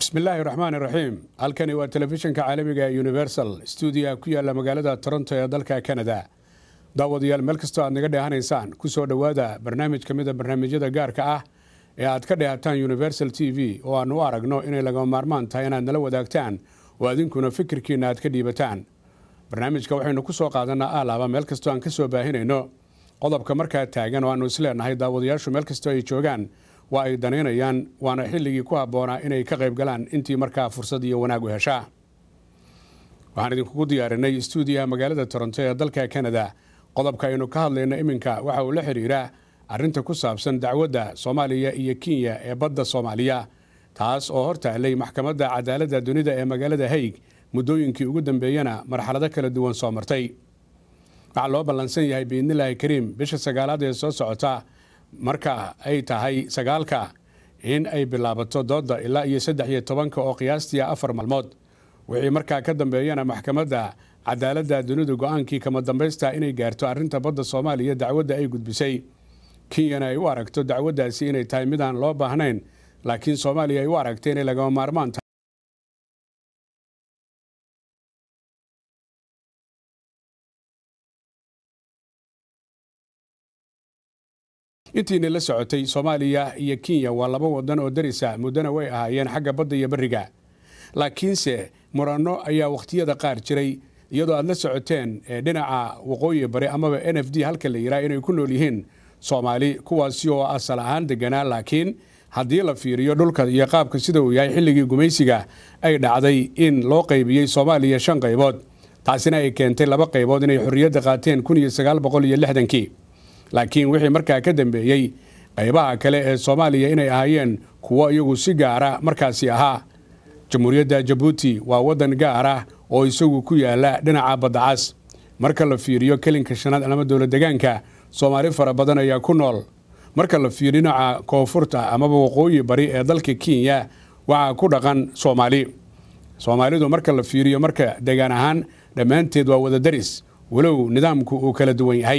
bismillaahi raxmaani raxiim halkani waa telefishinka caalamiga ee universal stuudiyaha ku yaala magaalada toronto ee dalka canada daawadayaal meel kastoo aad naga dheehanaysaan ku soo dhowaada barnaamij ka mid a barnaamijyada gaarka ah ee aad ka dheehataan universal t v oo aanu u aragno inay lagama maarmaan tahay inaad nala wadaagtaan oo adinkuna fikirkiina aad ka dhiibataan barnaamijka waxaynu ku soo qaadanaa alaaba meel kastoo aan ka soo baahinayno qodobka markaa taagan oo aanu isleenahay daawadayaashu meel kastoo ay joogaan waa ay danaynayaan waana xilligii ku habboonaa inay ka qayb galaan intii markaa fursad iyo wanaag u heshaa waxaan idinkugu diyaarinay stuudiyaha magaalada toronto ee dalka canada qodobka aynu ka hadlayno iminka waxa uu la xidhiiraa arrinta ku saabsan dacwadda soomaaliya iyo kenya ee badda soomaaliya taas oo hor taallay maxkamadda cadaaladda dunida ee magaalada haig muddooyinkii ugu dambeeyana marxalado kala duwan soo martay waxaa loo ballansan yahay biidnilaahi kariim bisha sagaalaad ee soo socota marka ay tahay sagaalka in ay bilaabato doodda ilaa iyo saddex iyo tobanka oo qiyaastii afar maalmood wixii markaa ka dambeeyana maxkamadda cadaaladda dunidu go-aankii kama dambaysta inay gaarto arrinta badda soomaaliya dacwadda ay gudbisay kenyana ay u aragto dacwaddaasi inay tahay mid aan loo baahnayn laakiin soomaaliya ay u aragtay inay lagama maarmaan tahay intiina la socotay soomaaliya iyo kenya waa laba wadan oo darisa muddana way ahaayeen xagga badda iyo beriga laakiinse muranno ayaa wakhtiyada qaar jiray iyadoo aad la socoteen dhinaca waqooyi bari amaba n f d halka la yidhaha inay ku nool yihiin soomaali kuwaasi oo asal ahaan deganaa laakiin haddii la fiiriyo dhulka iyo qaabka sida uu yahay xilligii gumaysiga ay dhacday in loo qaybiyey soomaaliya shan qaybood taasina ay keentay laba qaybood inay xorriyadda qaateen kun iyo sagaal boqol iyo lixdankii laakiin wixii markaa ka dambeeyey qaybaha kale ee soomaaliya inay ahaayeen kuwo iyagu si gaara markaasi ahaa jamhuuriyadda jabuuti waa waddan gaar ah oo isagu ku yaala dhinaca baddacas marka la fiiriyo kelinka shanaad ama dowlad degaanka soomaali fara badan ayaa ku nool marka la fiiriyo dhinaca koonfurta amaba waqooyi bari ee dalka kenya waxaa ku dhaqan soomaali soomaalidu marka la fiiriyo marka degaan ahaan dhammaanteed waa wada daris walow nidaamku uu kala duwan yahay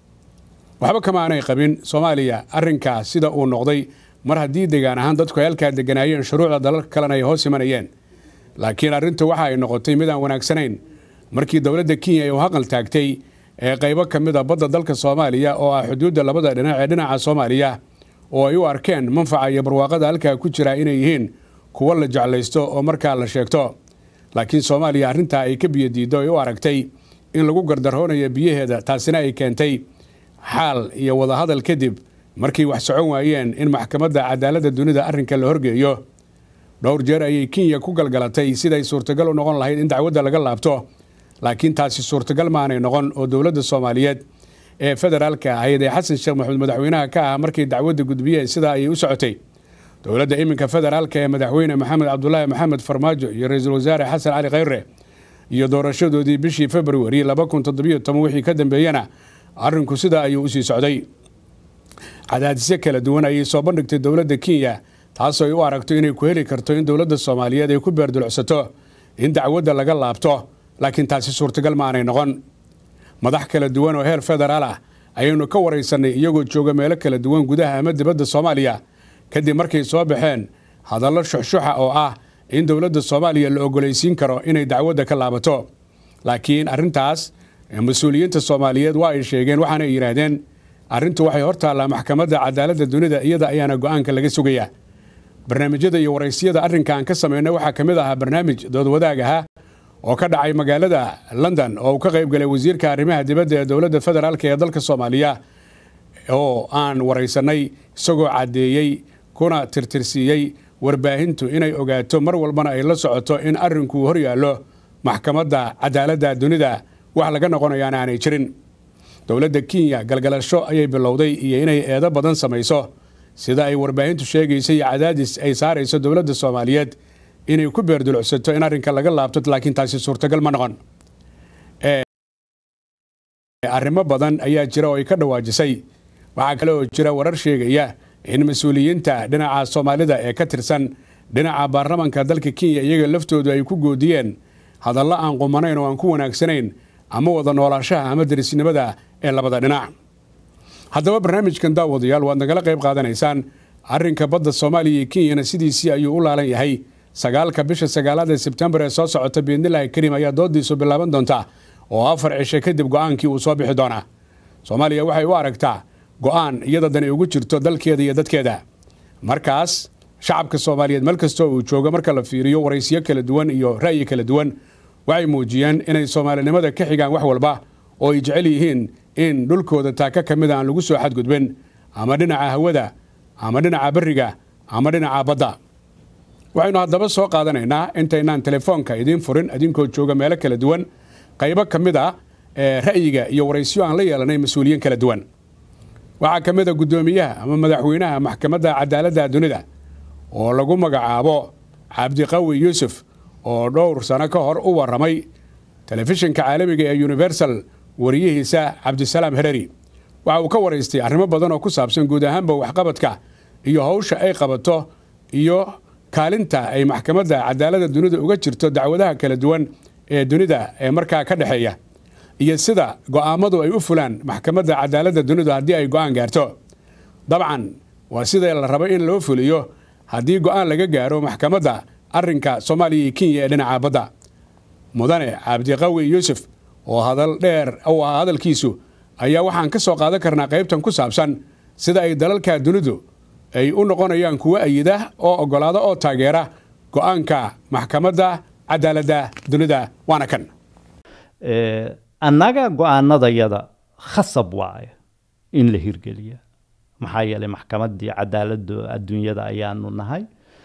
waxba kama aanay qabin soomaaliya arrinkaa sida uu noqday mar haddii degaan ahaan dadku ay halkaa deganaayeen shuruucda dalalka kalena ay hoos imanayeen laakiin arrintu waxa ay noqotay mid aan wanaagsanayn markii dowladda kenya ay u haqal taagtay ee qaybo ka mid a badda dalka soomaaliya oo ah xuduudda labada dhinac ee dhinaca soomaaliya oo ay u arkeen manfaca iyo barwaaqada halkaa ku jira inay yihiin kuwo la jeclaysto oo markaa la sheegto laakiin soomaaliya arrintaa ay ka biyodiiddo ay u aragtay in lagu gardaroonayo biyaheeda taasina ay keentay xaal iyo wadahadal kadib markii wax socon waayeen in maxkamadda cadaaladda dunida arrinka la horgeeyo dhowr jeer ayay kenya ku galgalatay siday suurtagal u noqon lahayd in dacwadda laga laabto laakiin taasi suurtagal maanay noqon oo dowladda soomaaliyeed ee federaalka ahayd ee xasan sheekh maxamuud madaxweynaha ka ah markay dacwadda gudbiyeen sidaa ayay u socotay dowladda iminka federaalka ee madaxweyne maxamed cabdulaahi maxamed farmaajo iyo ra-iisul wasaare xasan cali khayre iyo doorashadoodii bishii februari laba kun toddobiyo toban wixii ka dambeeyena arrinku sidaa ayuu usii socday cadaadisyo kala duwan ayay soo bandhigtay dowladda kenya taasoo ay u aragto inay ku heli karto in dowladda soomaaliyeed ay ku beerdulcsato in dacwadda laga laabto laakiin taasi suurtagal maanay noqon madax kala duwan oo heer federaal ah ayaynu ka waraysanay iyagoo jooga meelo kala duwan gudaha ama dibadda soomaaliya kadib markay soo baxeen hadallo shuxshuxa oo ah in dowladda soomaaliya la ogolaysiin karo inay dacwadda ka laabato laakiin arrintaas mas-uuliyiinta soomaaliyeed waa ay sheegeen waxaana ay yidhaahdeen arrintu waxay hor taallaa maxkamadda cadaaladda dunida iyada ayaana go-aanka laga sugayaa barnaamijyada iyo waraysiyada arrinka aan ka samayno waxaa ka mid ahaa barnaamij doodwadaag aha oo ka dhacay magaalada london oo uu ka qayb galay wasiirka arrimaha dibadda ee dowladda federaalk ee dalka soomaaliya oo aan waraysanay isagoo caddeeyey kuna tirtirsiiyey warbaahintu inay ogaato mar walbana ay la socoto in arrinkuu hor yaallo maxkamadda cadaaladda dunida wax laga noqonayaana aanay jirin dowladda kenya galgalasho ayay bilowday iyo inay eedo badan samayso sida ay warbaahintu sheegaysa iyo cadaadis ay saarayso dowladda soomaaliyeed inay ku beerdulcsato in arrinka laga laabto laakiin taasi suurtagal ma noqon arrimo badan ayaa jira oo ay ka dhawaajisay waxaa kale oo jira warar sheegaya in mas-uuliyiinta dhinaca soomaalida ee ka tirsan dhinaca baarlamanka dalka kenya iyaga laftoodu ay ku goodiyeen hadallo aan qumanayn oo aan ku wanaagsanayn ama wada noolaashaha ama darisnimada ee labada dhinac haddaba barnaamijkan daawadayaal waad nagala qayb qaadanaysaan arrinka badda soomaaliya iyo kenyana sidiisii ayuu u laalan yahay sagaalka bisha sagaalaad ee sebtembar ee soo socota biidnillahi kariim ayaa doodiisu bilaaban doonta oo afar cishe kadib go'aankii uu soo bixi doonaa soomaaliya waxay u aragtaa go'aan iyada dani ugu jirto dalkeeda iyo dadkeeda markaas shacabka soomaaliyeed meel kastoo uu joogo marka la fiiriyo waraysiyo kala duwan iyo ra'yi kala duwan waxay muujiyeen inay soomaalinimada ka xigaan wax walba oo ay jecel yihiin in dhulkooda taaka ka mida aan lagu soo xadgudbin ama dhinaca hawada ama dhinaca beriga ama dhinaca badda waxaynu haddaba soo qaadanaynaa intaynaan telefoonka idiin furin idinkoo jooga meelo kala duwan qaybo ka mid a ee ra'yiga iyo waraysiyo aan la yeelanay mas-uuliyiin kala duwan waxaa ka mid a guddoomiyaha ama madaxweynaha maxkamadda cadaaladda dunida oo lagu magacaabo cabdiqawi yuusuf oo dhowr sano ka hor u warramay telefishinka caalamiga ee universal wariyihiisa cabdisalaam hereri waxa uu ka waraystay arrimo badan oo ku saabsan guud ahaanba waxqabadka iyo hawsha ay qabato iyo kaalinta ay maxkamadda cadaaladda dunida uga jirto dacwadaha kala duwan ee dunida ee markaa ka dhexeeya iyo sida go'aamadu ay u fulaan maxkamadda cadaaladda dunidu haddii ay go'aan gaarto dabcan waa sida la rabo in loo fuliyo haddii go'aan laga gaaro maxkamadda arrinka soomaaliya iyo kenya ee dhinaca badda mudane cabdiqawi yuusuf oo hadal dheer u ahaa hadalkiisu ayaa waxaan ka soo qaadan karnaa qaybtan ku saabsan sida ay dalalka dunidu ay u noqonayaan kuwo ayida oo oggolaada oo taageera go'aanka maxkamadda cadaaladda dunida waana kan annaga go-aanadayada khasab waaye in la hirgeliya maxaa yeelay maxkamaddii cadaaladda adduunyada ayaanu nahay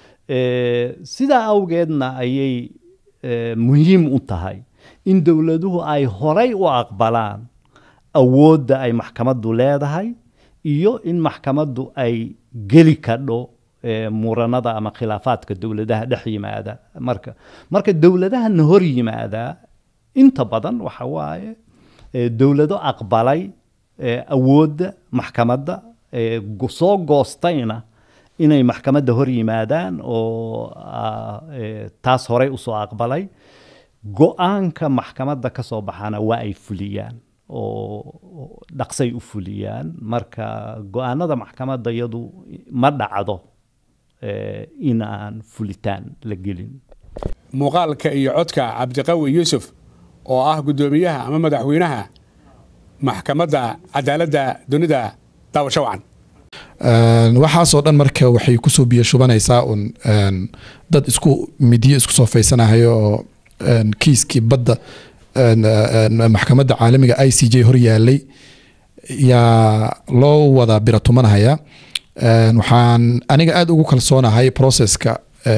sidaa awgeedna ayay muhiim u tahay in dowladuhu ay horay u aqbalaan awoodda ay maxkamaddu leedahay iyo in maxkamaddu ay geli kadho muranada ama khilaafaadka dowladaha dhex yimaada marka marka dowladahana hor yimaadaa inta badan waxa waaye dowlado aqbalay awoodda maxkamadda soo goostayna inay maxkamadda hor yimaadaan oo taas horey usoo aqbalay go-aanka maxkamadda ka soo baxana waa ay fuliyaan oo dhaqsay u fuliyaan marka go-aanada maxkamadda iyadu ma dhacdo in aan fulitaan la gelin muuqaalka iyo codka cabdiqawi yuusuf oo ah guddoomiyaha ama madaxweynaha maxkamadda cadaaladda dunida daawasho wacan waxaasoo dhan marka waxay kusoo biyo shubanaysaa un dad isku midiyo isku soo faysanahayo oo kiiskii badda maxkamadda caalamiga i c j hor yaalay yaa loo wada biratumanahaya waxaan aniga aada ugu kalsoonahay processka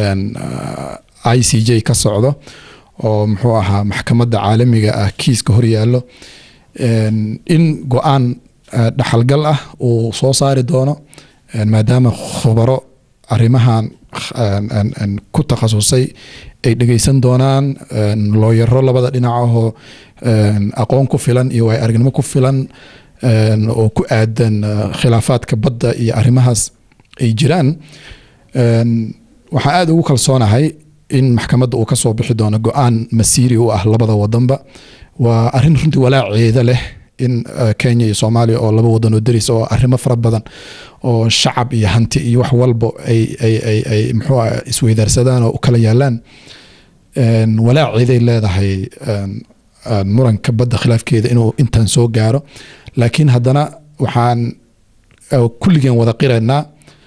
i c j ka socdo oo muxuu ahaa maxkamadda caalamiga ah kiiska hor yaallo in go-aan dhaxalgal ah uu soo saari doono maadaama khubaro arrimahan ku takhasusay ay dhegeysan doonaan looyaro labada dhinacahoo aqoon ku filan iyo waay aragnimo ku filan oo ku aadan khilaafaadka badda iyo arrimahaas ay jiraan waxaan aada ugu kalsoonahay in maxkamadda uu ka soo bixi doono go-aan masiiri u ah labada wadanba waa arrin runtii walaaceeda leh in kenya iyo soomaaliya oo laba wadan oo daris oo arrimo fara badan oo shacab iyo hanti iyo wax walba ay ay ay ay muxuu ah isweydaarsadaan oo u kala yaalaan walaaceeday leedahay muranka badda khilaafkeeda inuu intan soo gaaro laakiin haddana waxaan kulligeen wada qiraynaa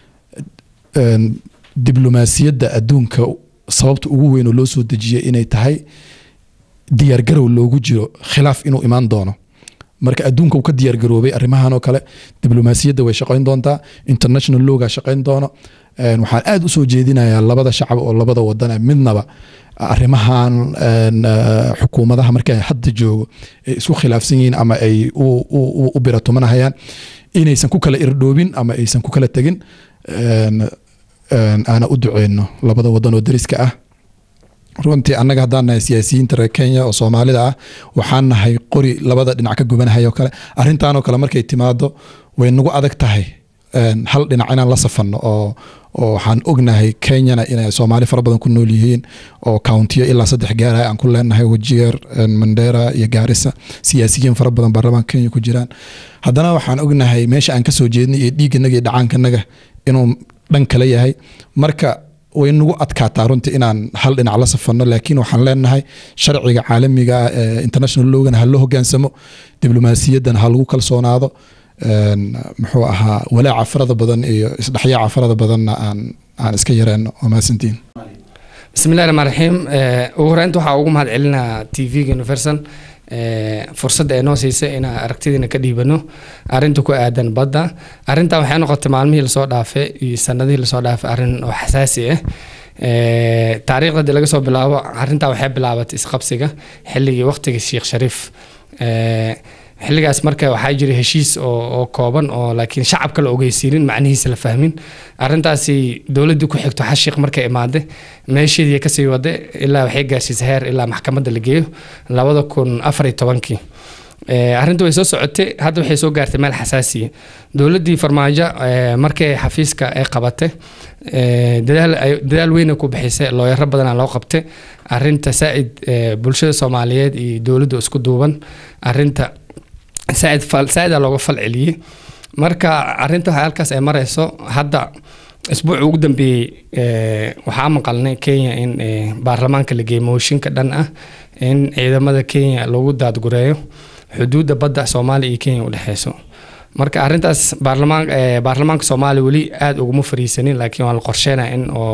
diblomaasiyadda adduunka sababta ugu weyn oo loo soo dejiyay inay tahay diyaargarow loogu jiro khilaaf inuu imaan doono marka adduunka uu ka diyaargaroobay arrimahan oo kale diblomaasiyadda way shaqayn doontaa international lowga shaqayn doono waxaan aada usoo jeedinayaa labada shacab oo labada wadan midnaba arrimahan xukuumadaha marka hadda joogo ay isku khilaafsan yihiin ama ay u biratumanahayaan inaysan ku kala irdhoobin ama aysan ku kala tegin aana u duceyno labada wadan oo dariska ah runtii annaga haddaan nahay siyaasiyiinta reer kenya oo soomaalida ah waxaan nahay qori labada dhinac ka gubanahay oo kale arrintanoo kale markay timaado way nagu adag tahay hal dhinac inaan la safanno oo oo waxaan ognahay kenyana inay soomaali fara badan ku nool yihiin oo countiyo ilaa saddex gaarah aan ku leenahay wajier mandera iyo gaarisa siyaasiyiin fara badan baarlamaan kenya ku jiraan haddana waxaan ognahay meesha aan kasoo jeednay iyo dhiigganaga iyo dhacaankanaga inuu dhan kale yahay marka way nagu adkaataa runtii inaan hal dhinac la safarno laakiin waxaan leenahay sharciga caalamiga ah ee international logana ha loo hogaansamo diblomaasiyadan ha lagu kalsoonaado een, muxuu ahaa walaaca farada badan iyo isdhexyaaca farada badanna aan aan iska yareyno waa mahadsantiin bismillahi raxmaan raxiim Eh, ugu horeynta waxaa ugu mahad celinaa t v-ga universal eh, fursadda ay noo siisay inaan aragtidiina ka dhiibano arrinta ku aadan badda arrintan waxay noqotay maalmihii lasoo dhaafay iyo sanadihii lasoo dhaafay arrin oo xasaasi ah Eh, taariikhda hadii laga soo bilaabo arrintaa waxay bilaabatay isqabsiga xilligii waqtigii sheekh shariif Eh, xilligaas marka waxaa jiray heshiis oo, oo kooban oo laakiin shacabka la ogeysiinin macnihiisa la fahmin arrintaasi dowladdii ku xigto xashiiq markay imaade meesheedii kasii wade ilaa waxay gaarsiisay heer ilaa maxkamadda la geeyo labada kun afar iyo tobankii Eh, arrinta way soo socotay hadda waxay soo gaartay meel xasaasiya dowladdii farmaajo eh, markay xafiiska ay qabatay eh, dadaal ay- dadaal weyna ku bixisay looyaro badanaa loo qabtay arrinta saa'id eh, bulshada soomaaliyeed iyo dowladda isku duuban arrinta saa'id fal saa'id aa looga fal celiyey marka arrinta waxay halkaas ay marayso hadda isbuuci ugu dambeeyey eh, waxaa maqalnay kenya in eh, baarlamaanka la geeyey mooshinka dhan ah in ciidamada kenya lagu daadgureeyo xuduudda badda soomaaliya iyo kenya u dhexeyso marka arrintaas baarlamaan eh, baarlamaanka soomaaliya weli aada uguma fariisanin laakiin waa la qorsheynaya in oo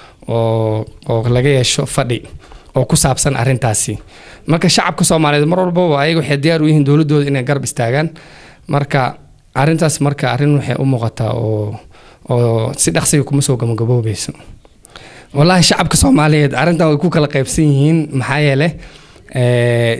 oo oo laga yeesho fadhi oo ku saabsan arrintaasi marka shacabka soomaaliyeed mar walbaba ayaga waxay diyaar u yihiin dowladooda inay garab istaagaan marka arrintaas marka arrin waxay u muuqataa oo oo si dhaqsiga kuma soo gabagaboobeyso wallaahi shacabka soomaaliyeed arrintan way ku kala qaybsan yihiin maxaa yeele eh,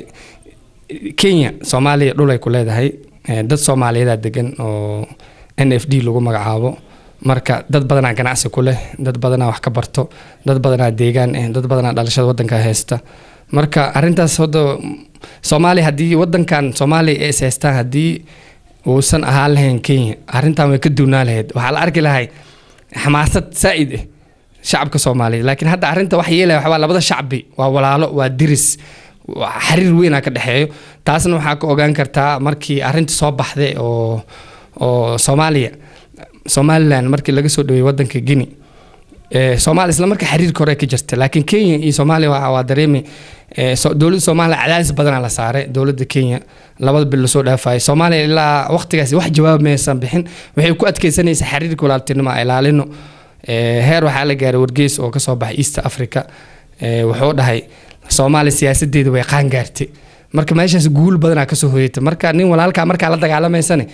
kenya soomaaliya dhul ay ku leedahay eh, dad soomaaliyeedaa degan oo n f d lagu magacaabo marka dad badanaa ganacsi ku leh dad badanaa wax ka barto dad badanaa deegaan eh dad badanaa dhalashada wadanka haysta marka arrintaas hadda soomaaliya haddii wadankan soomaaliya ay is haystaan haddii uusan ahaan lahayn kenya arrintan way ka duunaa lahayd waxaa la arki lahay xamaasad saa'id ah shacabka soomaaliyeed laakiin hadda arrinta wax yeelaya waxaa labada shacbi waa walaalo waa diris waa xiriir weynaa ka dhexeeyo taasna waxaa ka ogaan kartaa markii arrinta soo baxday oo oo soomaaliya somaliland markii laga soo dhaweeyey wadanka guinea Eh, soomaaliya isla marka xiriirka hore ka jirta laakiin kenya iyo soomaaliya waa waa dareemi eh, so- dowladda soomaaliya cadaadis badanaa la saaray dowladda kenya labada bil lasoo dhaafayay soomaaliya ilaa waqtigaasi wax jawaab maysan bixin waxay ku adkeysanaysaa xiriirka walaaltinimo a ilaalino Eh, heer waxaa la gaaray wargeys oo kasoo baxay east africa Eh, wuxuu dhahay soomaaliya siyaasadeeda way qaan gaartay marka meeshaas guul badanaa kasoo hoyatay marka nin walaalkaa markaa la dagaalamaysane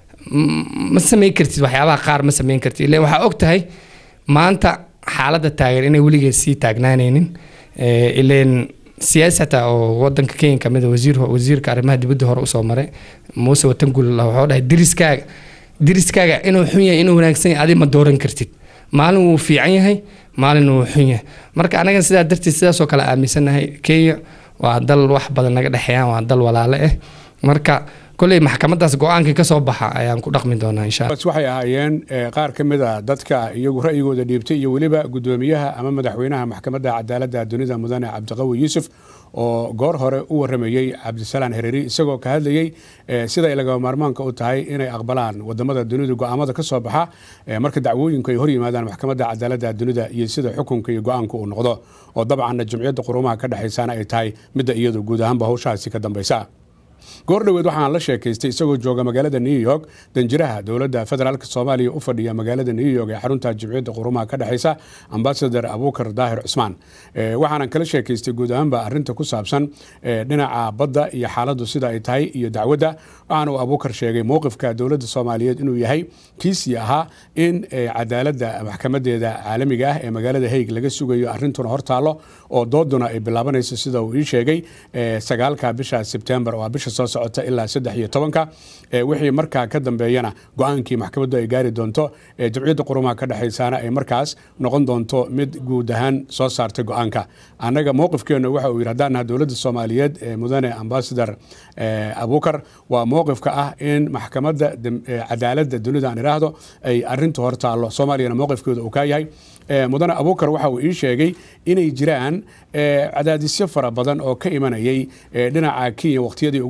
m- ma samayn kartid waxyaabaha qaar ma samayn kartid ileen waxaa og tahay maanta xaaladda taagan inay weligeed sii taagnaanaynin Eh, ileen siyaasi xataa oo wadanka kenya kamid a wasiir wasiirka arrimaha dibadda hore usoo maray muuse watangul wuxuu dhahay diriskaaga diriskaaga inuu xun yahay inuu wanaagsan yahay adi ma dooran kartid maalin wuu fiican yahay maalin wuu xun yahay marka anaga sidaa darteed sidaasoo kale aaminsanahay kenya waa dal wax badan naga dhexeeyaan waa dal walaale ah marka kolley maxkamadaas go-aankii kasoo baxa ayaan ku dhaqmi doonaa insha alla bas waxay ahaayeen eh, qaar ka mid a dadka iyagu ra'yigooda dhiibtay iyo weliba gudoomiyaha ama madaxweynaha maxkamadda cadaaladda dunida mudane cabdiqawi yuusuf oo goor hore u waramayey cabdisalaan hereeri isagoo ka hadlayey eh, sida ay lagama maarmaanka u tahay inay aqbalaan wadamada dunida go'aamada ka soo baxa eh, marka dacwooyinku ay hor yimaadaan maxkamadda cadaaladda dunida iyo sida xukunka iyo go'aanka uu noqdo oo dabcanna jumciyadda qurumaha ka dhexaysana ay tahay midda iyadu guud ahaanba hawshaasi ka dambaysa goor dhoweed waxaan la sheekaystay isagoo jooga magaalada new york danjiraha dowladda federaalk soomaaliya u fadhiya magaalada new york ee xarunta jimciyadda qurumaha ka dhexeysa ambasador abuukar daahir cusmaan Eh, waxaanan kala sheekaystay guud ahaanba arinta ku saabsan eh, dhinaca badda iyo xaaladdu sida ay tahay iyo dacwadda waxaana uu abuukar sheegay mowqifka dowladda soomaaliyeed inuu yahay kiisii ahaa in eh, cadaaladda maxkamadeeda caalamiga ah ee magaalada haig laga sugayo arintuna hortaalo oo dooduna ay bilaabanayso sida uu ii sheegay eh, sagaalka bisha sebtembar waa bisha soo socota ilaa saddex iyo tobanka Eh, wixii markaa ka dambeeyana go-aankii maxkamaddu ay gaari doonto eh, jamciyadda qurumaha ka dhexaysaana ay markaas noqon doonto mid guud ahaan soo saartay go-aanka annaga mowqifkeennu waxa uu yidhi haddaan nahay dowladda soomaaliyeed ee mudane ambasador eh, abuukar waa mowqifka ah in maxkamadda dem- eh, cadaaladda dunida aan idhaahdo ay arintu hor taallo soomaaliyana mowqifkeeda uu ka yahay Eh, mudane abuukar waxa uu ii sheegay inay jiraan eh, cadaadisyo fara badan oo ka imanayay eh, dhinaca kenya waqtiyadii ugu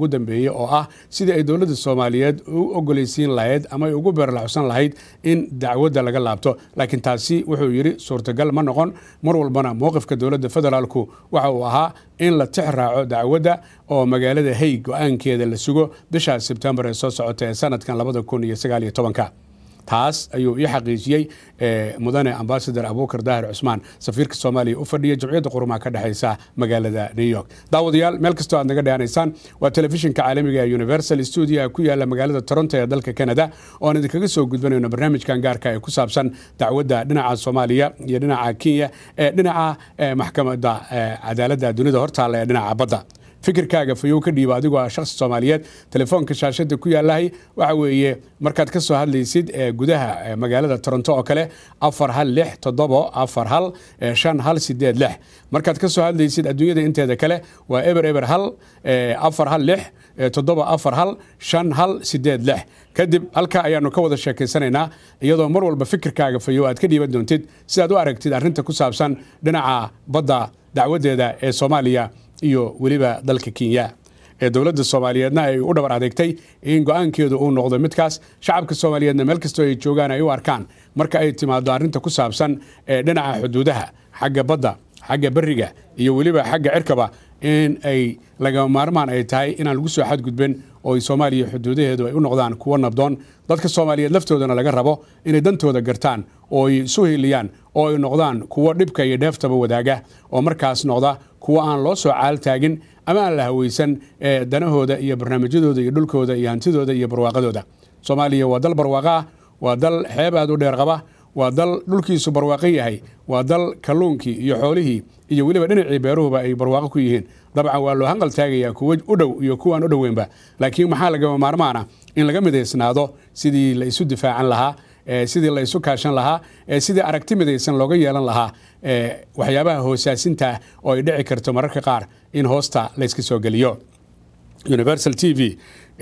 dambeeyey oo ah sidii ay dowladda soomaaliyeed u ogoleysiin lahayd ama ay ugu beerlaxusan lahayd in dacwadda laga laabto laakiin taasi wuxuu yidhi suurtagal ma noqon mar walbana mowqifka dowladda federaalku waxa uu ahaa in la tix raaco dacwadda oo magaalada hay go-aankeeda la sugo bisha sebtembar ee soo socota ee sanadkan labada kun iyo sagaal iyo tobanka taas ayuu ii xaqiijiyey mudane ambasador abuukar daahir cusmaan safiirka soomaaliya u fadhiya jamciyadda qurumaha ka dhexeysa magaalada new york daawadayaal meel kastoo aad naga dhehanaysaan waa telefishinka caalamiga ee universal studio ku yaala magaalada toronto ee dalka canada ooaan idinkaga soo gudbanayno barnaamijkan gaarka ee ku saabsan dacwadda dhinaca soomaaliya iyo dhinaca kenya ee dhinaca maxkamadda cadaaladda dunida hortaalla ee dhinaca badda fikirkaaga fayow ka dhiiba adigoo ah shakhsi soomaaliyeed telefoonka shaashada ku yaalahay waxa weeye markaad ka soo hadlaysid gudaha magaalada toronto oo kale afar hal lix toddobo afar hal shan hal sideed lix markaad ka soo hadlaysid adduunyada inteeda kale waa eber eber hal afar hal lix toddoba afar hal shan hal sideed lix kadib halka ayaanu ka wada sheekaysanaynaa iyadoo mar walba fikirkaaga fayow aad ka dhiiban doontid sidaad u aragtid arrinta ku saabsan dhinaca badda dacwadeeda ee soomaaliya iyo weliba dalka kenya ee dowladda soomaaliyeedna ay u dhabar adeegtay in go-aankeedu uu noqdo midkaas shacabka soomaaliyeedna meel kastoo ay joogaan ay u arkaan marka ay timaado arrinta ku saabsan ee dhinaca xuduudaha xagga badda xagga beriga iyo weliba xagga cirkaba in ay lagama maarmaan ay tahay inaan lagu soo xadgudbin oo ay soomaaliya xuduudaheedu ay u noqdaan kuwo nabdoon dadka soomaaliyeed laftoodana laga rabo inay dantooda gartaan oo ay isu hiiliyaan oo ay noqdaan kuwo dhibka iyo dheeftaba wadaaga oo markaas noqda kuwo aan loo soo caal taagin ama aan la hawaysan ee danahooda iyo barnaamijyadooda iyo dhulkooda iyo hantidooda iyo barwaaqadooda soomaaliya waa dal barwaaqo ah waa dal xeeb aad u dheer qaba waa dal dhulkiisu barwaaqo yahay waa dal kalluunkii iyo xoolihii iyo weliba dhinacii beeruhuba ay barwaaqo ku yihiin dabcan waa loo hanqal taagayaa kuwo u dhow iyo kuwaan u dhoweynba laakiin maxaa lagama maarmaana in laga midaysnaado sidii la isu difaacan lahaa sidii la isu kaashan lahaa sidii aragti midaysan looga yeelan lahaa waxyaabaha hoosaasinta oo ay dhici karto mararka qaar in hoosta layska soo geliyo universal t v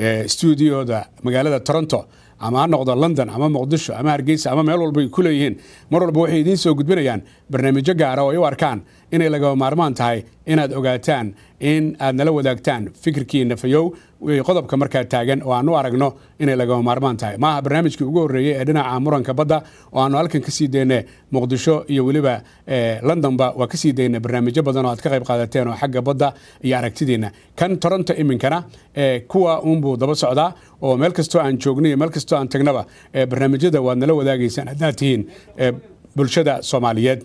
studioda magaalada toronto ama ha noqdo london ama muqdisho ama hargeysa ama meel walba ay ku leeyihiin mar walba waxay idiin soo gudbinayaan barnaamijyo gaara oo ay u arkaan inay lagama maarmaan tahay inaad ogaataan in aad nala wadaagtaan fikirkiina fayow qodobka markaa taagan oo aan u aragno inay lagama maarmaan tahay maaha barnaamijkii ugu horreeyey ee dhinaca muranka badda oo aanu halkan ka sii dayne muqdisho iyo weliba londonba waa kasii dayna barnaamijyo badan oo aad ka qayb qaadateen oo xagga badda iyo aragtidiina kan toronto iminkana kuwa uunbuu daba socdaa oo meel kastoo aan joogno iyo meel kastoo aan tagnaba barnaamijyada waad nala wadaagaysaan haddaad tihiin bulshada soomaaliyeed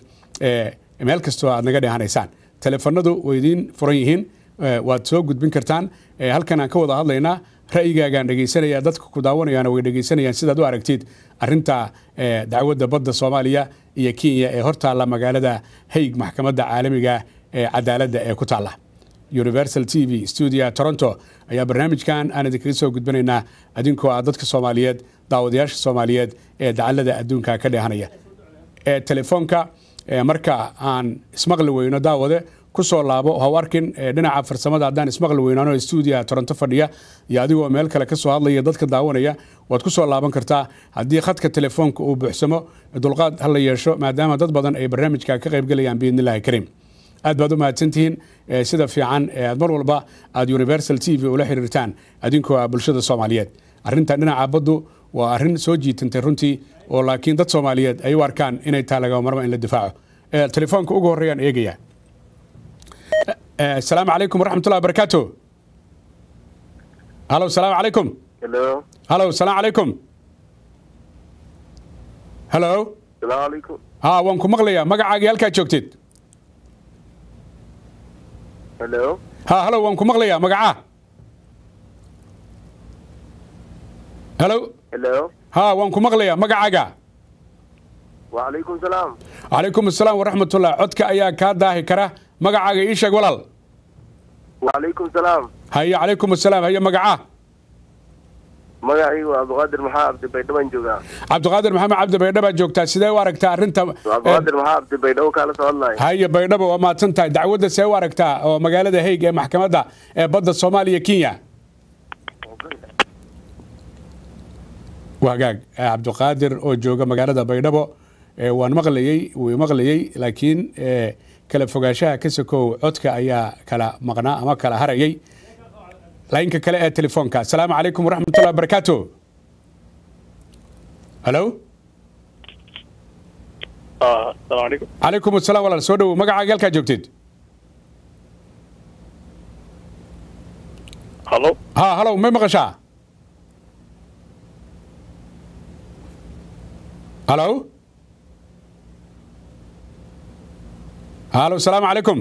meel kastoo aad naga dhehanaysaan teleefanadu way idiin furan yihiin waad soo gudbin kartaan halkan aan ka wada hadlaynaa ra'yigaagaan dhegaysanaya dadka ku daawanayaana way dhegaysanayaan sidaad u aragtid arinta dacwadda badda soomaaliya iyo kenya ee hortaalla magaalada haig maxkamadda caalamiga ee cadaaladda ee ku taalla universal t v stuudia toronto ayaa barnaamijkan aan idinkaga soo gudbinaynaa adinkoo ah dadka soomaaliyeed daawadayaasha soomaaliyeed ee dacallada adduunka ka dheehanaya telefoonka marka aan ismaqli weyno daawade kusoo laabo haw arkin dhinaca farsamada haddaan ismaqli weynaano stuudia toronto fadhiya iyo adigoo meel kale kasoo hadlaya dadka daawanaya waad kusoo laaban kartaa haddii khadka telefoonka uu buuxsamo dulqaad hala yeesho maadaama dad badan ay barnaamijka ka qaybgelayaan biidnillahi kariim aad baad u mahadsantihiin sida fiican aad mar walba aad universal t v ula xiriirtaan adinkoo ah bulshada soomaaliyeed arinta dhinaca baddu waa arrin soo jiitantay runtii oo laakiin dad soomaaliyeed ay u arkaan inay tahay lagama marma in la difaaco telefoonka ugu horreeyaan eegaya asalaamu calaykum waraxmatullahi wabarakaatu halo salaamu calaykum Hello. halo salaamu calaykum halo Salaamu calaykum. ha waan ku maqlayaa magacaagii halkaa joogtid Hello. ha halo waan ku maqlayaa magacaa halo Hello. ha waan ku maqlayaa magacaaga Wa calaykum salaam. calaykum asalaam waraxmatullah codka ayaa kaa daahi kara magacaaga ii sheeg walaal Wa calaykum salaam. haye calaykum asalaam haye magacaa Magacaygu waa Abduqaadir Maxaa Abdi Baydhabo joogaa. cabdiqaadir maxamed cabdi baydhaba joogtaa sidee u aragtaa arrinta Waa Abduqaadir Maxaa Abdi Baydhabo kaala soo hadlayo. haye baydhabo waa mahadsan tahay dacwadda see u aragtaa oo magaalada haig ee maxkamadda ee badda soomaaliya kenya wagaag cabdiqaadir oo jooga magaalada baydhabo ee waan maqlayey wuu maqlayey laakiin ee, kala fogaanshaha ka sokow codka ayaa kala maqnaa ama kala harayay laynka kale ee telefoonka asalaamu calaykum waraxmatullahi wabarakaatu halo asalaamu calaykum calaykum asalaam walaal soo dhowow magacaaga halkaa joogtid hallo ha halow may maqashaa halo halo asalaamu calaykum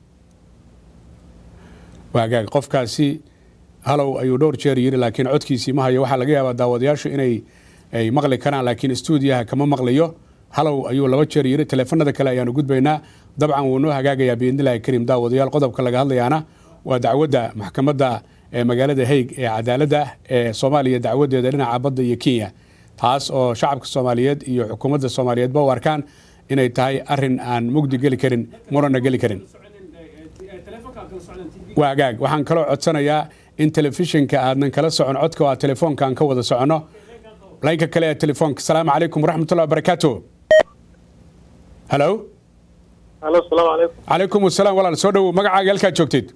waagaag qofkaasi halow ayuu dhowr jeer yiri laakiin codkiisii ma hayo waxaa laga yaabaa daawadayaashu inay ay maqli karaan laakiin stuudiyaha kama maqlayo halow ayuu laba jeer yiri taleefanada kale ayaanu gudbaynaa dabcan wuu noo hagaagayaa biidnillahi kariim daawadayaal qodobka laga hadlayaana waa dacwadda maxkamadda ee magaalada haig ee cadaaladda ee soomaaliya dacwadeeda dhinaca badda iyo kenya taas oo shacabka soomaaliyeed iyo xukuumadda soomaaliyeedba u arkaan inay tahay arin aan mugdi geli karin murana geli karin waa hagaag waxaan kaloo codsanayaa in telefishinka aadnan kala socon codka oo aad telefoonkaan ka wada soconno laynka kale ee telefoonka asalaamu calaykum waraxmatullahi wabarakaatu halo halo asalaamu calaykum calaykum asalaam walaal soo dhowow magacaaga halkaad joogtid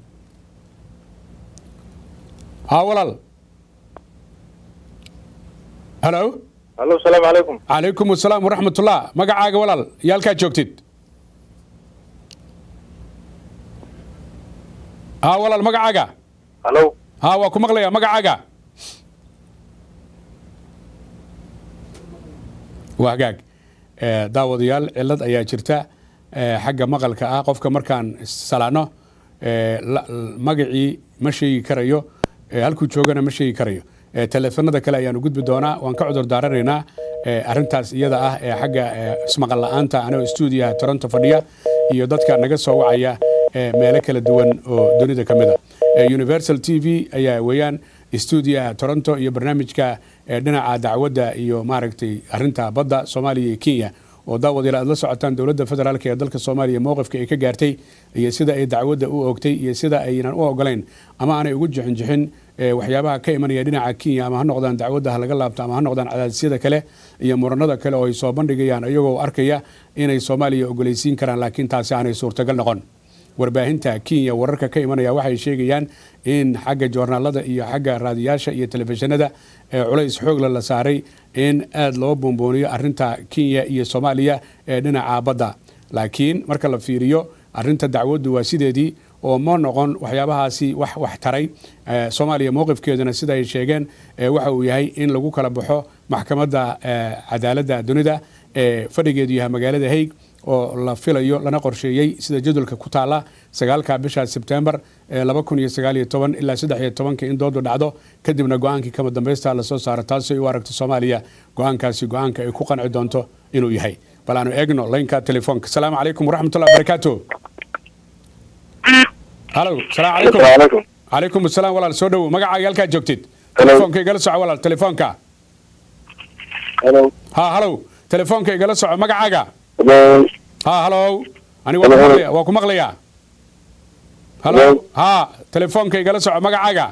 haa walaal halo halo asalaamu calaykum calaykum asalaam waraxmatullah magacaaga walaal iyo halkaad joogtid haa walaal magacaaga halo haa waa ku maqlayaa magacaaga waa hagaag Eh, daawadayaal cilad ayaa jirta eh, xagga maqalka ah qofka markaan salaano eh, la- l- magacii ma sheegi karayo eh, halkuu joogana ma sheegi karayo Eh, taleefanada kale ayaanu gudbi doonaa waan ka cudur daaranaynaa eh, arrintaas iyada ah ee xagga eh, ismaqal la'aanta anigoo stuudiyaha toronto fadhiya iyo dadka naga soo wacaya eh, meelo kala duwan oo dunida ka mid a Eh, universal t v ayaa weeyaan stuudiyaha toronto iyo barnaamijka eh, dhinaca dacwadda iyo maaragtay arinta badda soomaaliya iyo kenya oo daawadayaal aad la socotaan dowladda federaalk ee dalka soomaaliya mowqifka ay ka gaartay iyo sida ay dacwadda u ogtay iyo sida aynan u ogolayn ama aanay ugu jixinjixin eh, waxyaabaha ka imanaya dhinaca kenya ama ha noqdaan dacwadda ha laga laabto ama ha noqdaan cadaadisyada kale iyo muranada kale oo ay soo bandhigayaan iyagoo arkaya inay soomaaliya ogolaysiin karaan laakiin taasi aanay suurtagal noqon warbaahinta kenya wararka ka imanaya waxay sheegayaan in xagga joornaalada iyo xagga raadiyaasha iyo telefishinada ee culays xoogla la saaray in aada loo boonbooniyo arinta kenya iyo soomaaliya ee dhinaca badda laakiin marka la fiiriyo arinta dacwaddu waa sideedii oo ma noqon waxyaabahaasi wax wax taray Eh, soomaaliya mowqifkeeduna sida ay sheegeen eh, waxa uu yahay in lagu kala baxo maxkamadda eh, cadaaladda dunida ee fadhigeedu yahay magaalada haig oo la filayo lana qorsheeyey sida jadwalka ku taala sagaalka bisha sebtembar ee laba kun iyo sagaal iyo toban ilaa saddex iyo tobanka in doodu dhacdo kadibna go-aankii kama dambaysta lasoo saaro taasi ay u aragto soomaaliya go-aankaasi go-aanka ay ku qanci doonto inuu yahay bal aanu eegno laynka telefoonka asalaamu calaykum waraxmatullahi wabarakaatu halo salaamu calaykum calaykum calaykum asalaam walaal soo dhowow magacaaga halkaad joogtid Hello. telefoonka igala soco walaal telefoonka halo ha halow telefoonka igala soco magacaaga halo ha halow ani waa ku Hello. maqlaya waa ku maqlayaa halo Hello. ha telefoonka igala soco magacaaga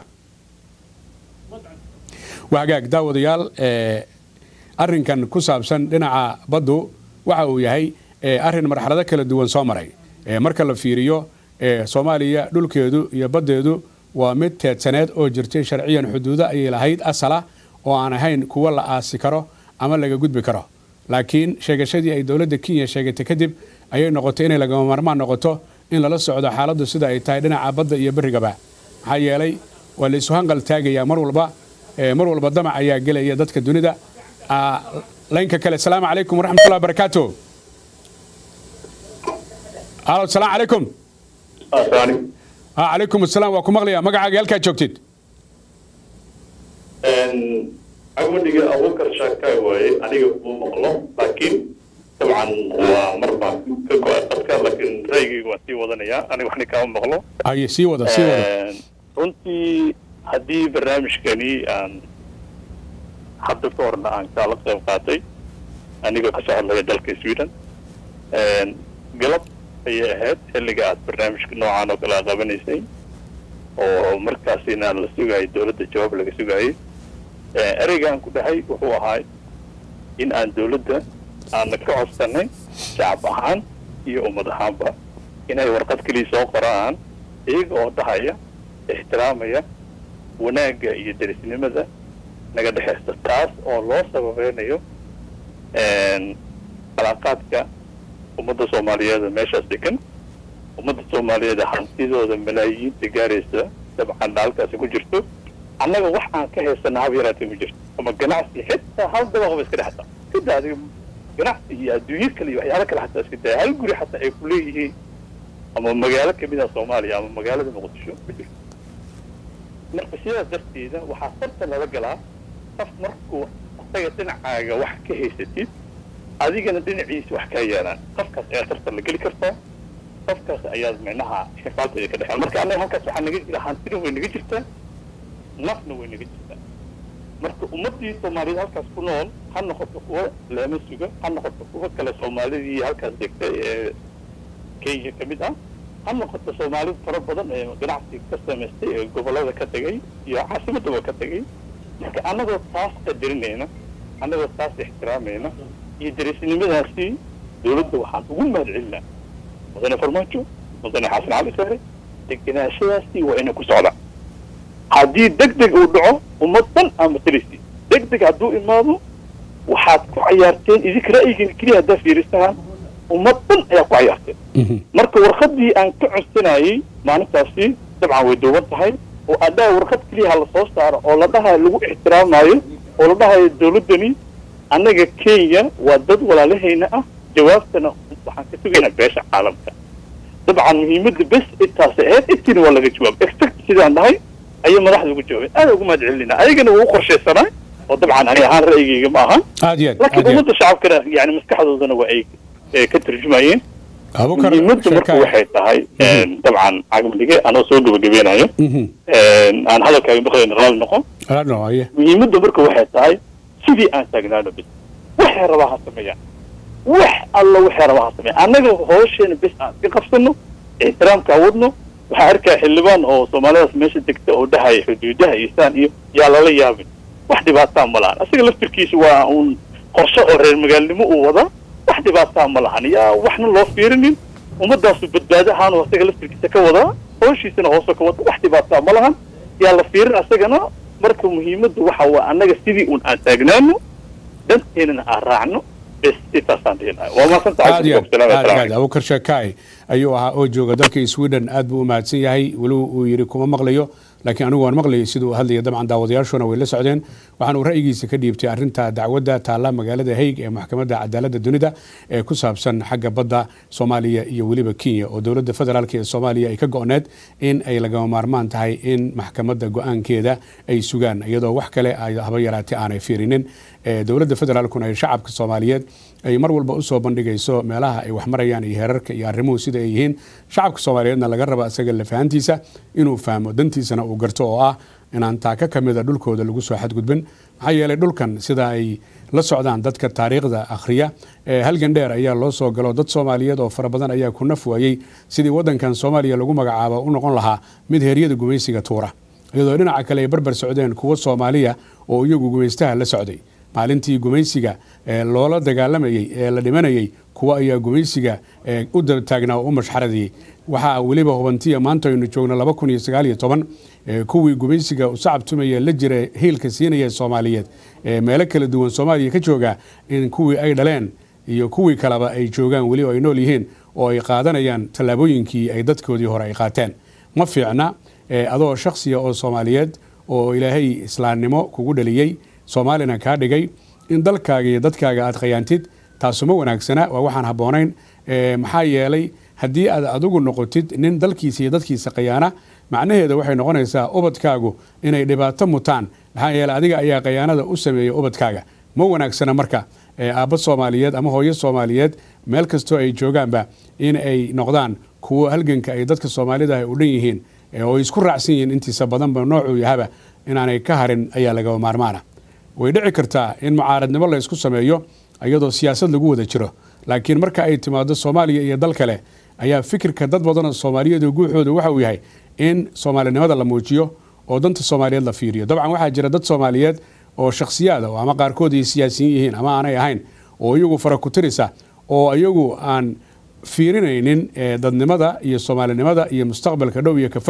waa hagaag daawadayaal eh, arrinkan ku saabsan dhinaca baddu waxa uu yahay eh, arrin marxalado kala duwan soo maray Eh, marka la fiiriyo eh, soomaaliya dhulkeedu iyo baddeedu waa mid teedsaneed oo jirtay sharciyan xuduudo ayay lahayd asala oo aan ahayn kuwo la aasi karo ama laga gudbi karo laakiin sheegashadii ay dowladda kenya sheegatay kadib ayay noqotay inay lagama maarmaan noqoto in lala socdo xaaladdu sida ay tahay dhinaca badda iyo berrigaba maxaa yeelay waa la isu hanqal taagayaa mar walba eh, mar walba damac ayaa gelaya dadka dunida Ah, laynka kale asalaamu calaykum waraxmatullahi wabarakaatu halo asalaamu calaykum asaani ha calaykum asalaam waa ku maqlayaa magacaaga halkaa joogtid agmadhiga abubakar shaakaay waaye aniga kuma maqlo laakiin dabcan waa mar baan ka go-ay qadka laakiin ra'yigayga waan sii wadanayaa aniga waxna kaama maqlo haye sii wada sii wada runtii haddii barnaamijkani aan hadda ka horna aan kaala qayb qaatay anigoo ka soo hadlaya dalka sweden galab ayay ahayd xilliga aad barnaamijka noocaan oo kale aad qabanaysay oo markaasina la sugayay dowladda jawaab laga sugayay ereygaan ku dhahay wuxuu ahaa in aan dowladda aana ka codsanay shacab ahaan iyo ummad ahaanba inay warqad keliya soo qoraan iyaga oo dhahaya ixtiraamaya wanaagga iyo derisnimada naga dhexeysta taas oo loo sababeynayo calaaqaadka ummadda soomaaliyeed meeshaas degan ummadda soomaaliyeed hantidooda malaayiinta gaaraysa dabcan halkaasi ku jirto annaga wax aan ka haysana hab yaraatay ma jirto ama ganacsi xitaa hal dabaqba iska dhex taa kada adiga ganacsi iyo adduunyo kale iyo waxyaalo kale xataa iska daya hal guri xataa ay ku leeyihiin ama magaalo kamid ah soomaaliya ama magaalada muqdisho ma jirto marka sidaas darteeda waxaa sarta lala galaa qof markuu asaga dhinacaaga wax ka haysatid adigana dhinaciisa wax kaa yaalaan qofkaas ayaa sarta la geli kartaa qofkaas ayaad micnaha xifaalteeda ka dhexeen marka annaga halkaas waxaa naga jira hantina way naga jirtaa nafna way naga jirtaa marka ummadii soomaaliyeed halkaas ku nool ha noqoto kuwa leema suga ha noqoto kuwa kale soomaalidii halkaas degtay ee kenya ka mid ah ha noqoto soomaalida fara badan ee ganacsi ka samaystay ee gobolada ka tegay iyo caasimadaba ka tegay marka annagoo taas qadarinayna annagoo taas ixtiraamayna iyo darisnimadaasi dawladda waxaan ugu mahad celinaa mudane farmaajo mudane xasan cali saare deganaashadaasi waa inay ku socdaan haddii deg deg uu dhaco ummad dhan ama talisi deg deg hadduu imaado waxaad ku cayaarteen idinka ra'yigeena keliya haddaa fiirisahaan ummad dhan ayaa ku cayaarteen marka warqadii aan ka codsanayay maalintaasi dabcan way duuban tahay oo adhaa warqad keliya ha la soo saaro oo la dhahayo lagu ixtiraamayo oo la dhahayo dawladdani annaga kenya waa dad walaalahayna ah jawaabtana waxaan ka sugaynaa beesha caalamka dabcan muhiimadda bes intaasay ahayd intiina waa laga jawaab exact sidaan dhahay ayay madaxda ugu jawaabeen aada ugu mahad celinaa ayagana waa u qorshaysanaa oo dabcan ani ahaan ra'yigayga ma ahan aad iyo aad laakiin aad iyo aad ummadda shacabkana yani maskaxdoodana waa ay eh, ka turjumayeen abukar muhiimadda marka sheekaya. waxay tahay dabcan cagmadhige anoo soo gabagabeenayo Mhm. aan hadalkaaga maqlayn raali noqon Ala no, aye. muhiimadda marka waxay tahay sidii aan taagnaano bis waxay rabaa ha sameeyaan wax alla waxay rabaa ha sameeyaan annaga hoosheenna bis aan iska qabsano ixtiraamka wadno waxaa arkaa xildhibaan oo soomaalidaas meesha degta oo dhahaya xuduudaha iyo saan iyo yaa lala yaabin wax dhibaataa ma lahan isaga laftirkiisa waa uun qorshe oo reer magaalnimo uu wadaa wax dhibaataa ma lahan yaa waxna loo fiirinin ummadaasu badbaado ahaan oo isaga laftirkiisa ka wadaa hooshiisana hoose ka wada wax dhibaataa ma lahan yaa la fiirin asagana marka muhiimaddu waxa waa annaga sidii un aan taagnaano danteenana aan raacno bes intaasaan dhihinay waa maasanta aad iyo aad aad iyo aad abukar sheekaay ayuu ahaa oo jooga dalka sweden aad buu u mahadsan yahay weli uu yidhi kuma maqlayo laakiin anigu waan maqlayay siduu u hadlaya dabcan daawadayaashuna way la socdeen waxaan uu ra'yigiisa ka dhiibtay arrinta dacwadda taalla magaalada haig ee maxkamadda cadaaladda dunida ee ku saabsan xagga badda soomaaliya iyo weliba kenya oo dowladda federaalk ee soomaaliya ay ka go'need in ay lagama maarmaan tahay in maxkamadda go-aankeeda ay sugaan iyadoo wax kale ay haba yaraatee aanay fiirinin ee dowladda federaalkuna ay shacabka soomaaliyeed ay mar walba usoo bandhigayso meelaha ay wax marayaan iyo heerarka iyo arrimuhu sida ay yihiin shacabka soomaaliyeedna laga raba isaga lafahantiisa inuu fahmo dantiisana uu garto oo ah inaan taaka ka mida dhulkooda lagu soo xadgudbin maxaa yeelay dhulkan sida ay la socdaan dadka taariikhda akhriya ee halgan dheer ayaa loo soo galo dad soomaaliyeed oo fara badan ayaa ku naf waayey sidii wadankan soomaaliya lagu magacaabo u noqon lahaa mid heeryada gumaysiga tuura iyadoo dhinaca kale ay barbar socdeen kuwo soomaaliya oo iyagu gumaystaha la socday maalintii gumaysiga ee loola dagaalamayey ee la dhimanayey kuwa ayaa gumaysiga ee u taagnaa oo u mashxaradiyey waxaa weliba hubantiya maanta aynu joogno laba kun iyo sagaal iyo toban ee kuwii gumaysiga u sacabtumaya la jira hiilka siinaya soomaaliyeed ee meelo kala duwan soomaaliya ka jooga in kuwii ay dhaleen iyo kuwii kaleba ay joogaan weli oo ay nool yihiin oo ay qaadanayaan tallaabooyinkii ay dadkoodii hore ay qaateen ma fiicna ee adoo shakhsiya oo soomaaliyeed oo ilaahay islaamnimo kugu dhaliyey soomaalina kaa dhigay in dalkaaga iyo dadkaaga aad khayaantid taasuma wanaagsana waa waxaan habboonayn ee maxaa yeelay haddii aad adigu noqotid nin dalkiisa iyo dadkiisa khayaana macnaheeda waxay noqonaysaa ubadkaagu inay dhibaato mutaan maxaa yeeley adiga ayaa khayaanada u sameeya ubadkaaga ma wanaagsana marka ee aabba soomaaliyeed ama hooyo soomaaliyeed meel kastoo ay joogaanba in ay noqdaan kuwo halganka ay dadka soomaalida ay u dhan yihiin ee oo ay isku raacsan yihiin intiisa badanba noocuu yahaba inaanay ka harin ayaa lagaba maarmaana way dhici kartaa in mucaaradnimo la isku sameeyo iyadoo siyaasad lagu wada jiro laakiin marka ay timaado soomaaliya iyo dal kale ayaa fikirka dad badanoo soomaaliyeed oo guuxooda waxa uu yahay in soomaalinimada la muujiyo oo danta soomaaliyeed la fiiriyo dabcan waxaa jira dad soomaaliyeed oo shakhsiyaada oo ama qaarkood ay siyaasiyiin yihiin ama aanay ahayn oo iyagu fara ku tirisa oo iyagu aan fiirinaynin dadnimada iyo soomaalinimada iyo mustaqbalka dhow iyo ka fog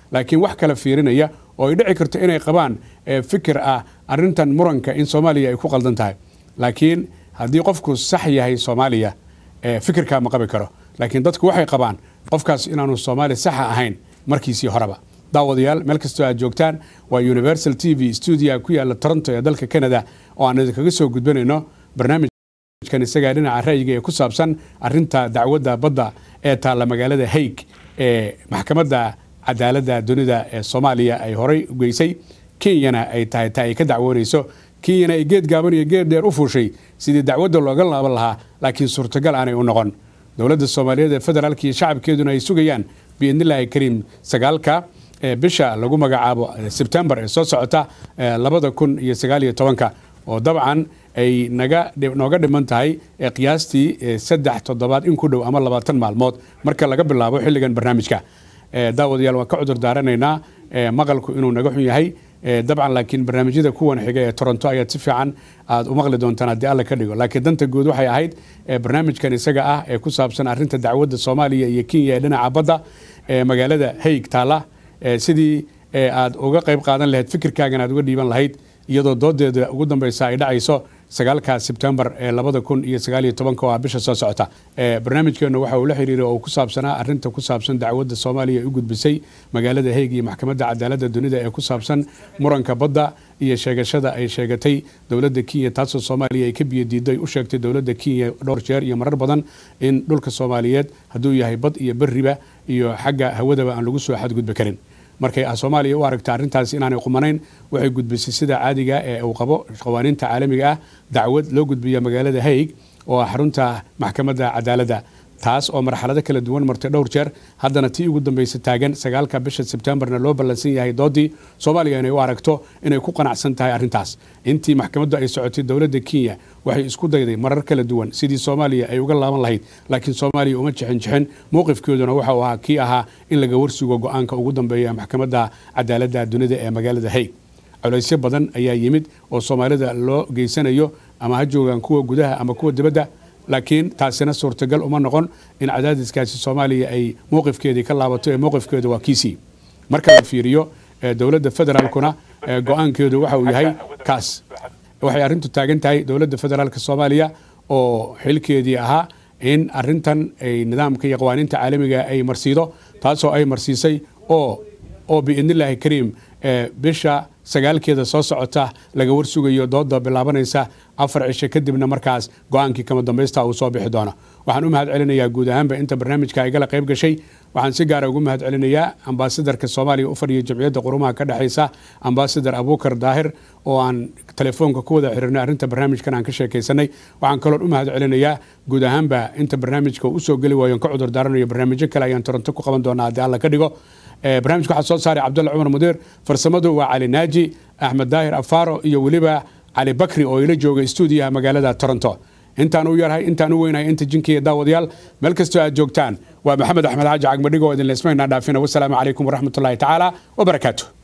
laakiin wax kala fiirinaya oo ay dhici karto inay qabaan fikir ah arintan muranka in soomaaliya ay ku qaldan tahay laakiin haddii qofku sax yahay soomaaliya fikirkaa ma qabi karo laakiin dadku waxay qabaan qofkaas inaanu soomaali saxa ahayn markiisii horeba daawadayaal meel kastoo aad joogtaan waa universal t v stuudia ku yaala toronto ee dalka canada oo aan idinkaga soo gudbanayno barnaamijkan isagaa dhinaca ra'yiga ee ku saabsan arinta dacwadda badda ee taalla magaalada haig ee maxkamadda cadaaladda dunida ee soomaaliya ay horay u geysay kenyana ay tahay ta ay ka dacwoonayso kenyana ay geed gaaban iyo geed dheer u fuushay sidii dacwadda looga laaban lahaa laakiin suurtagal aanay u noqon dowladda soomaaliyeed ee federaalka iyo shacabkeeduna ay sugayaan biidnillaahi kariim sagaalka bisha lagu magacaabo sebtembar ee soo socota labada kun iyo sagaal iyo tobanka oo dabcan ay naga nooga dhiman tahay qiyaastii saddex toddobaad in ku dhow ama labaatan maalmood marka laga bilaabo xilligan barnaamijka daawadayaal waan ka cudur daaranaynaa maqalku inuu naga xun yahay dabcan laakiin barnaamijyada kuwan xiga ee toronto ayaad si fiican aad u maqli doontaan haddii alla ka dhigo laakiin danta guud waxay ahayd barnaamijkan isaga ah ee ku saabsan arinta dacwadda soomaaliya iyo kenya ee dhinaca badda ee magaalada haig taala sidii aad uga qayb qaadan lahayd fikirkaagan aad uga dhiiban lahayd iyadoo doodeeda ugu dambeysa ay dhacayso sagaalka sebtembar ee labada kun iyo sagaal iyo tobanka oo ah bisha soo socota barnaamijkeenu waxa uu la xiriiray oo ku saabsanaa arinta ku saabsan dacwadda soomaaliya ay u gudbisay magaalada heeg iyo maxkamadda cadaaladda dunida ee ku saabsan muranka badda iyo sheegashada ay sheegatay dowladda kenya taasoo soomaaliya ay ka biyodiiday u sheegtay dowladda kenya dhowr jeer iyo marar badan in dhulka soomaaliyeed hadduu yahay bad iyo beriba iyo xagga hawadaba aan lagu soo xadgudbi karin markay soomaaliya u aragta arrintaas inaanay qumanayn waxay gudbisay sida caadiga ee uu qabo qawaaniinta caalamiga ah dacwad loo gudbiya magaalada haig oo ah xarunta maxkamadda cadaaladda taas oo marxalado kala duwan martay dhowr jeer haddana tii ugu dambaysa taagan sagaalka bisha sebtembarna loo ballansan yahay doodii soomaaliya inay u aragto inay ku qanacsan tahay arrintaas intii maxkamaddu ay socotay dowladda kenya waxay isku dayday marar kala duwan sidii soomaaliya ay uga laaban lahayd laakiin soomaaliya uma jixin jixin mowqifkeeduna waxa uu ahaa kii ahaa in laga warsugo go-aanka ugu dambeeya maxkamadda cadaaladda dunida ee magaalada haig colaysyo badan ayaa yimid oo soomaalida loo geysanayo ama ha joogaan kuwa gudaha ama kuwa dibadda laakiin taasina suurtagal uma noqon in cadaadiskaasi soomaaliya ay mowqifkeedii ka laabato ee mowqifkeedu waa kiisii marka la fiiriyo dowladda federaalkuna go-aankeedu waxa uu yahay kaas waxay arrintu taagan tahay dowladda federaalka soomaaliya oo xilkeedii ahaa in arintan ay nidaamka iyo qawaaniinta caalamiga ay marsiido taasoo ay marsiisay oo oo biidnillaahi kariim bisha sagaalkeeda soo socota laga warsugayo dooda bilaabanaysa afar cisho kadibna markaas go-aankii kama dambaysta uu soo bixi doono waxaan u mahad celinayaa guud ahaanba inta barnaamijka igala qayb gashay waxaan si gaara ugu mahad celinayaa ambaasadarka soomaaliya u fadhiya jamciyadda qurumaha ka dhexaysa ambaasadar abuukar daahir oo aan telefoonka ku wada xiriirnay arrinta barnaamijkan aan ka sheekaysanay waxaan kaloon u mahad celinayaa guud ahaanba inta barnaamijka usoo geli waayon ka cudur daaranayo barnaamijyo kale ayaan toronto ku qaban doonaa haddii alla ka dhigo barnamijka waxaa soo saaray cabdulla cumar mudiir farsamadu waa cali naaji axmed daahir afaaro iyo weliba cali bakri oo ila jooga stuudiyaha magaalada toronto intaan u yarhay intaan u weynahay inta jinkiya daawadayaal meel kastoo aad joogtaan waa maxamed axmed xaaji cagmadhigo idin leesmaynaa dhaafina wasalaamu calaykum waraxmatullaahi tacaala wabarakaatu